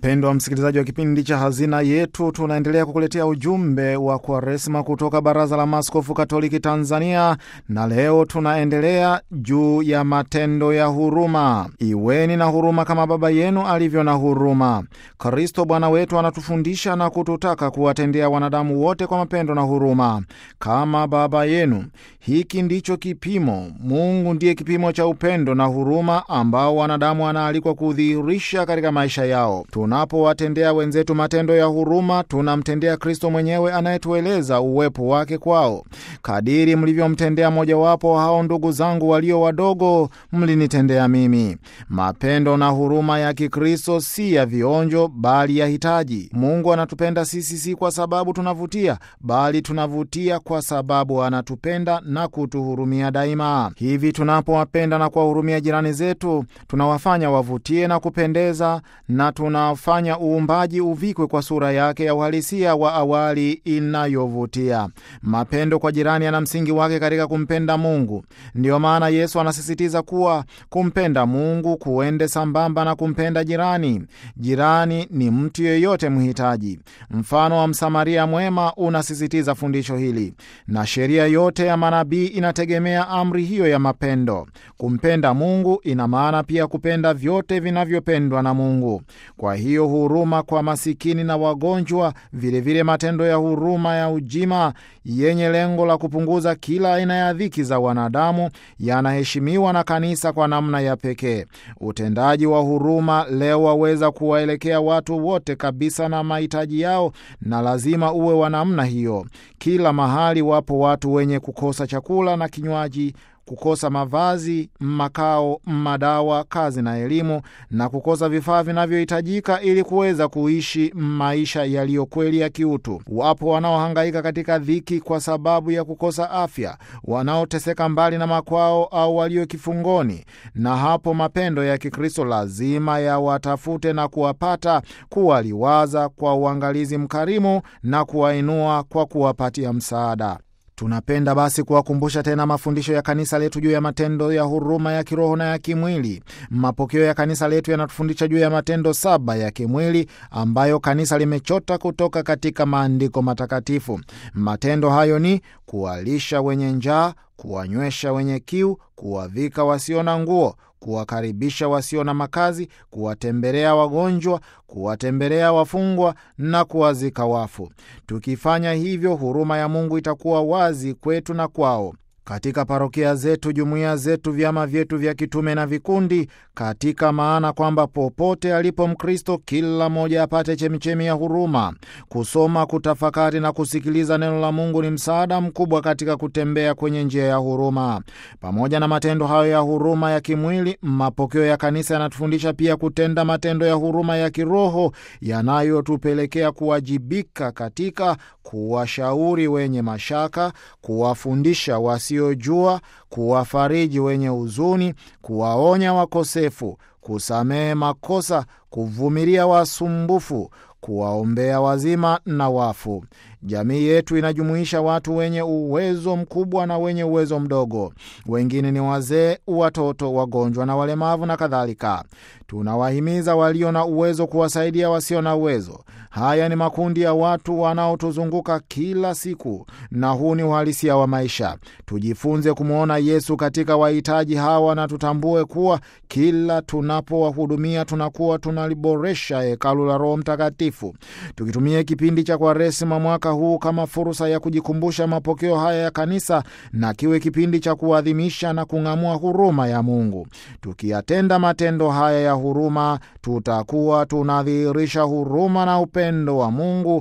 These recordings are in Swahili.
Mpendwa msikilizaji wa kipindi cha Hazina Yetu, tunaendelea kukuletea ujumbe wa Kwaresma kutoka Baraza la Maaskofu Katoliki Tanzania, na leo tunaendelea juu ya matendo ya huruma. Iweni na huruma kama Baba yenu alivyo na huruma. Kristo Bwana wetu anatufundisha na kututaka kuwatendea wanadamu wote kwa mapendo na huruma kama Baba yenu. Hiki ndicho kipimo. Mungu ndiye kipimo cha upendo na huruma ambao wanadamu wanaalikwa kudhihirisha katika maisha yao. Tunapowatendea wenzetu matendo ya huruma, tunamtendea Kristo mwenyewe anayetueleza uwepo wake kwao. Kadiri mlivyomtendea mojawapo hao ndugu zangu walio wadogo, mlinitendea mimi. Mapendo na huruma ya Kikristo si ya vionjo, bali ya hitaji. Mungu anatupenda sisi si kwa sababu tunavutia, bali tunavutia kwa sababu anatupenda na kutuhurumia daima. Hivi tunapowapenda na kuwahurumia jirani zetu, tunawafanya wavutie na kupendeza na tunafanya uumbaji uvikwe kwa sura yake ya uhalisia wa awali inayovutia. Mapendo kwa jirani yana msingi wake katika kumpenda Mungu. Ndiyo maana Yesu anasisitiza kuwa kumpenda Mungu kuende sambamba na kumpenda jirani. Jirani ni mtu yeyote mhitaji. Mfano wa Msamaria mwema unasisitiza fundisho hili, na sheria yote ya manabii inategemea amri hiyo ya mapendo. Kumpenda Mungu ina maana pia kupenda vyote vinavyopendwa na Mungu. Kwa hiyo huruma kwa masikini na wagonjwa, vilevile vile matendo ya huruma ya ujima yenye lengo la kupunguza kila aina ya dhiki za wanadamu yanaheshimiwa na kanisa kwa namna ya pekee. Utendaji wa huruma leo waweza kuwaelekea watu wote kabisa na mahitaji yao, na lazima uwe wa namna hiyo. Kila mahali wapo watu wenye kukosa chakula na kinywaji kukosa mavazi, makao, madawa, kazi na elimu, na kukosa vifaa vinavyohitajika ili kuweza kuishi maisha yaliyo kweli ya kiutu. Wapo wanaohangaika katika dhiki kwa sababu ya kukosa afya, wanaoteseka mbali na makwao au walio kifungoni, na hapo mapendo ya Kikristo lazima yawatafute na kuwapata, kuwaliwaza kwa uangalizi mkarimu na kuwainua kwa kuwapatia msaada. Tunapenda basi kuwakumbusha tena mafundisho ya kanisa letu juu ya matendo ya huruma ya kiroho na ya kimwili. Mapokeo ya kanisa letu yanatufundisha juu ya matendo saba ya kimwili ambayo kanisa limechota kutoka katika maandiko matakatifu. Matendo hayo ni kuwalisha wenye njaa, kuwanywesha wenye kiu, kuwavika wasio na nguo kuwakaribisha wasio na makazi, kuwatembelea wagonjwa, kuwatembelea wafungwa na kuwazika wafu. Tukifanya hivyo, huruma ya Mungu itakuwa wazi kwetu na kwao katika parokia zetu, jumuiya zetu, vyama vyetu vya kitume na vikundi, katika maana kwamba popote alipo Mkristo, kila mmoja apate chemichemi ya huruma. Kusoma, kutafakari na kusikiliza neno la Mungu ni msaada mkubwa katika kutembea kwenye njia ya huruma. Pamoja na matendo hayo ya huruma ya kimwili, mapokeo ya kanisa yanatufundisha pia kutenda matendo ya huruma ya kiroho yanayotupelekea kuwajibika katika kuwashauri wenye mashaka, kuwafundisha wasiojua, kuwafariji wenye huzuni, kuwaonya wakosefu, kusamehe makosa, kuvumilia wasumbufu, kuwaombea wazima na wafu. Jamii yetu inajumuisha watu wenye uwezo mkubwa na wenye uwezo mdogo. Wengine ni wazee, watoto, wagonjwa na walemavu na kadhalika. Tunawahimiza walio na uwezo kuwasaidia wasio na uwezo. Haya ni makundi ya watu wanaotuzunguka kila siku, na huu ni uhalisia wa maisha. Tujifunze kumwona Yesu katika wahitaji hawa na tutambue kuwa kila tunapowahudumia tunakuwa tunaliboresha hekalu la Roho Mtakatifu. Tukitumia kipindi cha Kwaresima mwaka huu kama fursa ya kujikumbusha mapokeo haya ya kanisa, na kiwe kipindi cha kuadhimisha na kung'amua huruma ya Mungu. Tukiyatenda matendo haya ya huruma, tutakuwa tunadhihirisha huruma na upendo wa Mungu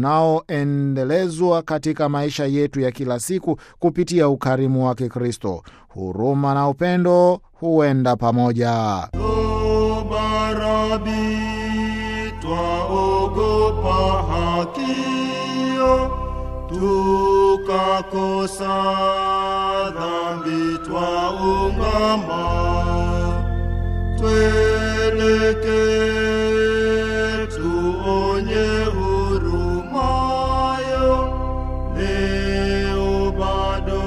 unaoendelezwa katika maisha yetu ya kila siku kupitia ukarimu wa Kikristo. Huruma na upendo huenda pamoja. Barabi, twaogopa hakio, tukakosa dhambi, twaungama, tweleke tuonye hurumayo, leo bado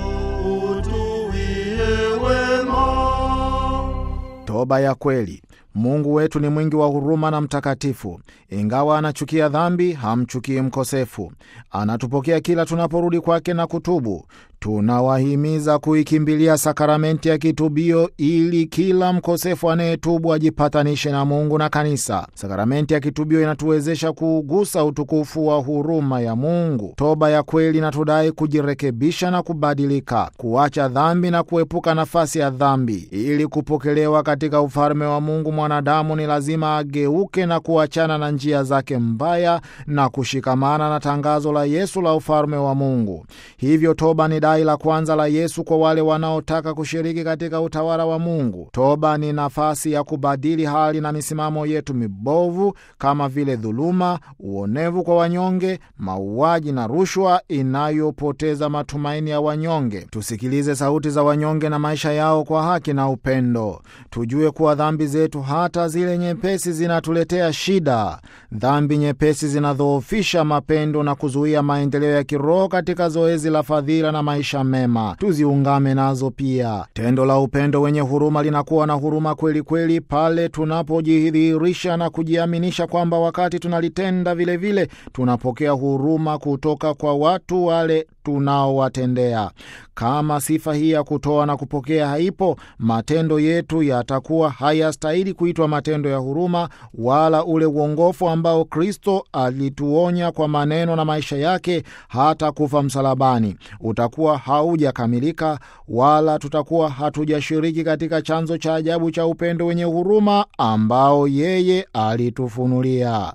utuwie wema. Toba ya kweli. Mungu wetu ni mwingi wa huruma na mtakatifu. Ingawa anachukia dhambi, hamchukii mkosefu. Anatupokea kila tunaporudi kwake na kutubu. Tunawahimiza kuikimbilia sakramenti ya kitubio ili kila mkosefu anayetubu ajipatanishe na Mungu na kanisa. Sakramenti ya kitubio inatuwezesha kuugusa utukufu wa huruma ya Mungu. Toba ya kweli inatudai kujirekebisha na kubadilika, kuacha dhambi na kuepuka nafasi ya dhambi. Ili kupokelewa katika ufalme wa Mungu, mwanadamu ni lazima ageuke na kuachana na njia zake mbaya na kushikamana na tangazo la Yesu la ufalme wa Mungu. Hivyo toba ni dai la kwanza la Yesu kwa wale wanaotaka kushiriki katika utawala wa Mungu. Toba ni nafasi ya kubadili hali na misimamo yetu mibovu kama vile dhuluma, uonevu kwa wanyonge, mauaji na rushwa inayopoteza matumaini ya wanyonge. Tusikilize sauti za wanyonge na maisha yao kwa haki na upendo. Tujue kuwa dhambi zetu, hata zile nyepesi, zinatuletea shida. Dhambi nyepesi zinadhoofisha mapendo na kuzuia maendeleo ya kiroho katika zoezi la fadhila na maisha mema. Tuziungame nazo pia. Tendo la upendo wenye huruma linakuwa na huruma kweli kweli pale tunapojidhihirisha na kujiaminisha kwamba wakati tunalitenda vilevile vile, tunapokea huruma kutoka kwa watu wale tunaowatendea. Kama sifa hii ya kutoa na kupokea haipo, matendo yetu yatakuwa hayastahili kuitwa matendo ya huruma, wala ule uongofu ambao Kristo alituonya kwa maneno na maisha yake hata kufa msalabani utakuwa haujakamilika, wala tutakuwa hatujashiriki katika chanzo cha ajabu cha upendo wenye huruma ambao yeye alitufunulia.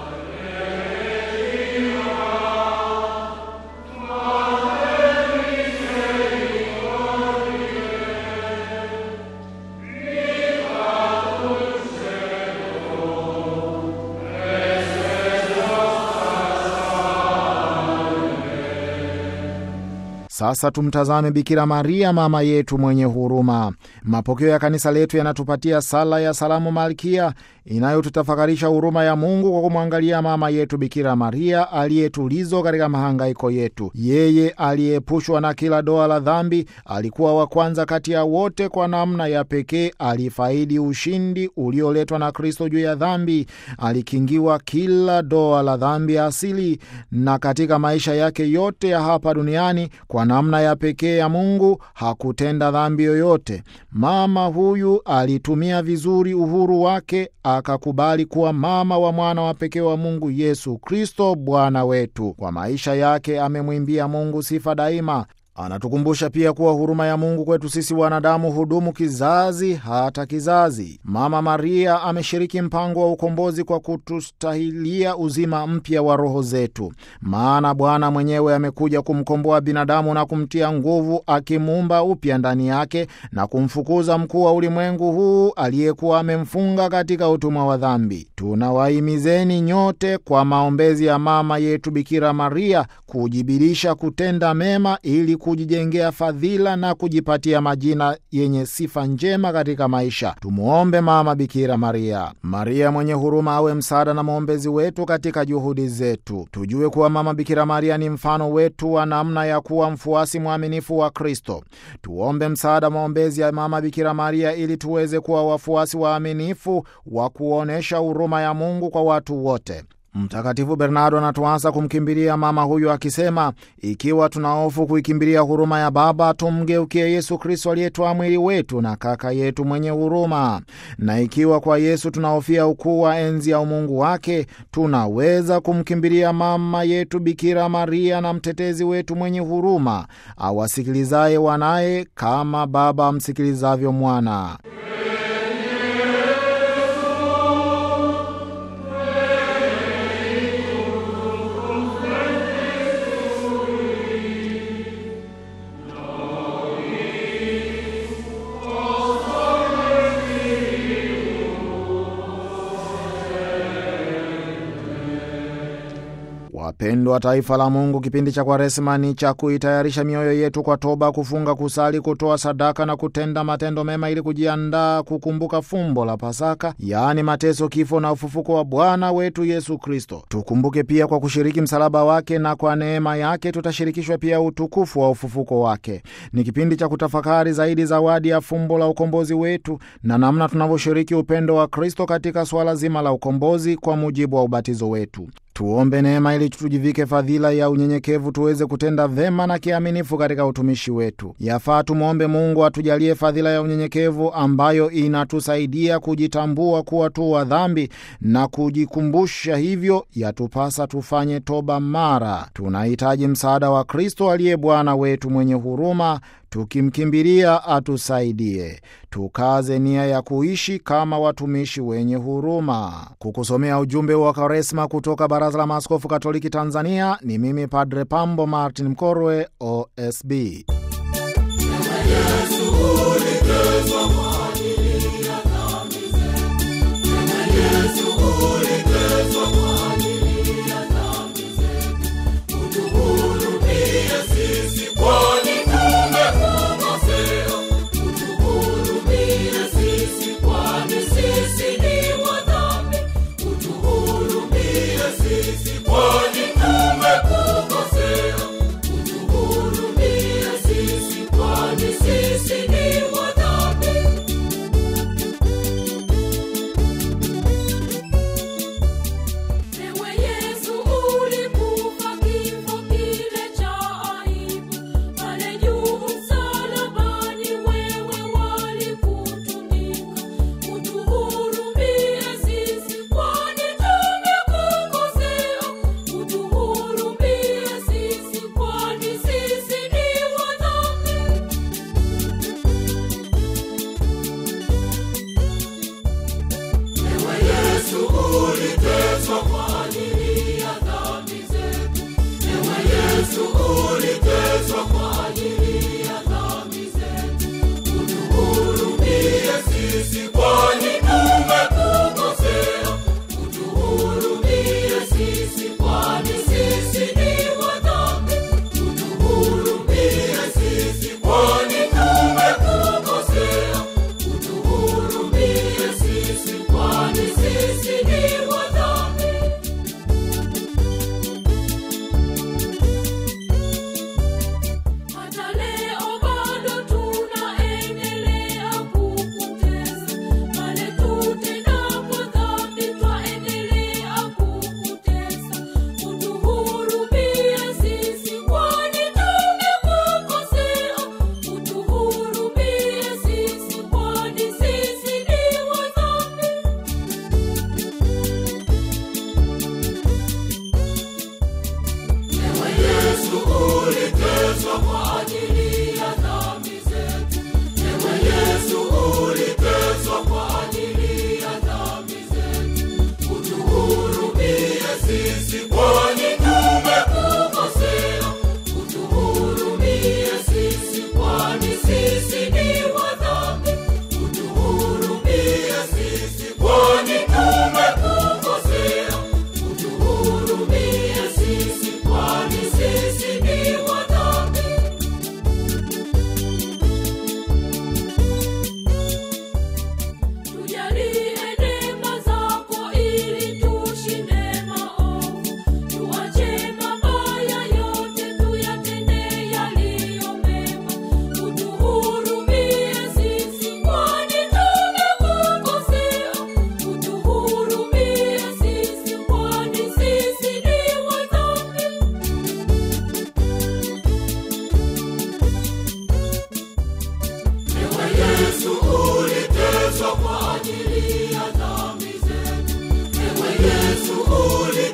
Sasa tumtazame Bikira Maria, mama yetu mwenye huruma. Mapokeo ya kanisa letu yanatupatia sala ya salamu Malkia inayotutafakarisha huruma ya Mungu kwa kumwangalia mama yetu Bikira Maria aliyetulizo katika mahangaiko yetu. Yeye aliyeepushwa na kila doa la dhambi, alikuwa wa kwanza kati ya wote. Kwa namna ya pekee alifaidi ushindi ulioletwa na Kristo juu ya dhambi. Alikingiwa kila doa la dhambi ya asili, na katika maisha yake yote ya hapa duniani kwa namna ya pekee ya Mungu hakutenda dhambi yoyote. Mama huyu alitumia vizuri uhuru wake, akakubali kuwa mama wa mwana wa pekee wa Mungu Yesu Kristo Bwana wetu. Kwa maisha yake amemwimbia Mungu sifa daima. Anatukumbusha pia kuwa huruma ya Mungu kwetu sisi wanadamu hudumu kizazi hata kizazi. Mama Maria ameshiriki mpango wa ukombozi kwa kutustahilia uzima mpya wa roho zetu, maana Bwana mwenyewe amekuja kumkomboa binadamu na kumtia nguvu, akimuumba upya ndani yake na kumfukuza mkuu wa ulimwengu huu aliyekuwa amemfunga katika utumwa wa dhambi. Tunawahimizeni nyote kwa maombezi ya mama yetu Bikira Maria kujibirisha kutenda mema ili kujijengea fadhila na kujipatia majina yenye sifa njema katika maisha. Tumuombe Mama Bikira Maria. Maria mwenye huruma awe msaada na mwombezi wetu katika juhudi zetu. Tujue kuwa Mama Bikira Maria ni mfano wetu wa namna ya kuwa mfuasi mwaminifu wa Kristo. Tuombe msaada maombezi ya Mama Bikira Maria ili tuweze kuwa wafuasi waaminifu wa kuonyesha huruma ya Mungu kwa watu wote. Mtakatifu Bernardo anatuasa kumkimbilia mama huyu akisema, ikiwa tuna hofu kuikimbilia huruma ya Baba, tumgeukie Yesu Kristo aliyetwaa mwili wetu na kaka yetu mwenye huruma. Na ikiwa kwa Yesu tunahofia ukuu wa enzi ya umungu wake, tunaweza kumkimbilia mama yetu Bikira Maria na mtetezi wetu mwenye huruma, awasikilizaye wanaye kama Baba amsikilizavyo mwana. Wapendwa taifa la Mungu, kipindi cha Kwaresma ni cha kuitayarisha mioyo yetu kwa toba, kufunga, kusali, kutoa sadaka na kutenda matendo mema ili kujiandaa kukumbuka fumbo la Pasaka, yaani mateso, kifo na ufufuko wa Bwana wetu Yesu Kristo. Tukumbuke pia kwa kushiriki msalaba wake, na kwa neema yake tutashirikishwa pia utukufu wa ufufuko wake. Ni kipindi cha kutafakari zaidi zawadi ya fumbo la ukombozi wetu na namna tunavyoshiriki upendo wa Kristo katika suala zima la ukombozi kwa mujibu wa ubatizo wetu. Tuombe neema ili tujivike fadhila ya unyenyekevu tuweze kutenda vema na kiaminifu katika utumishi wetu. Yafaa tumwombe Mungu atujalie fadhila ya unyenyekevu ambayo inatusaidia kujitambua kuwa tu wa dhambi na kujikumbusha hivyo yatupasa tufanye toba mara. Tunahitaji msaada wa Kristo aliye Bwana wetu mwenye huruma tukimkimbilia atusaidie. Tukaze nia ya kuishi kama watumishi wenye huruma. Kukusomea ujumbe wa Kwaresma kutoka Baraza la Maaskofu Katoliki Tanzania ni mimi Padre Pambo Martin Mkorwe, OSB. Ewe Yesu ulikufa kifo kile cha aibu, pale juu msalabani wewe walikutundika. Utuhurumie sisi kwani tumekukosea, utuhurumie sisi kwani sisi ni wadhambi. Sisi ni wadhambi. Hata leo bado tunaendelea kukutesa, pale tutendapo dhambi twaendelea kukutesa. Utuhurumie sisi kwani tumekukosea, utuhurumie sisi kwani sisi ni wadhambi. Sisi ni wadhambi. Tujalie neema zako ili tushinde maovu, tuache mabaya yote, tuyatende yaliyo mema. Utuhurumie sisi kwani tumekukosea, utuhurumie sisi kwani sisi ni wadhambi. Yesu uliteswa kwa ajili ya dhambi zetu. Ewe Yesu uliteswa